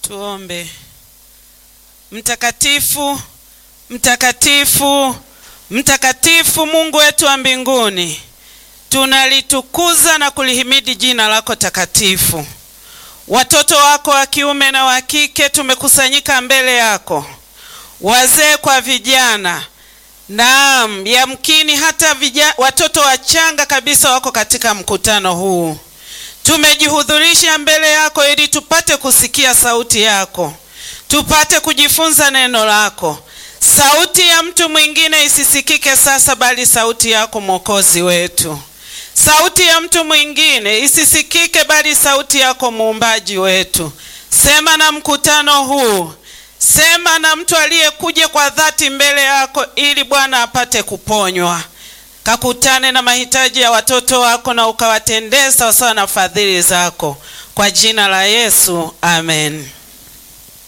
Tuombe. Mtakatifu, mtakatifu, mtakatifu, Mungu wetu wa mbinguni, tunalitukuza na kulihimidi jina lako takatifu. Watoto wako wa kiume na wa kike tumekusanyika mbele yako, wazee kwa vijana. Naam, yamkini hata vijana, watoto wachanga kabisa wako katika mkutano huu. Tumejihudhurisha mbele yako ili tupate kusikia sauti yako, tupate kujifunza neno lako. Sauti ya mtu mwingine isisikike sasa, bali sauti yako Mwokozi wetu. Sauti ya mtu mwingine isisikike, bali sauti yako muumbaji wetu. Sema na mkutano huu, sema na mtu aliyekuja kwa dhati mbele yako, ili Bwana apate kuponywa. Kakutane na mahitaji ya watoto wako na ukawatendee sawasawa na fadhili zako, kwa jina la Yesu, amen.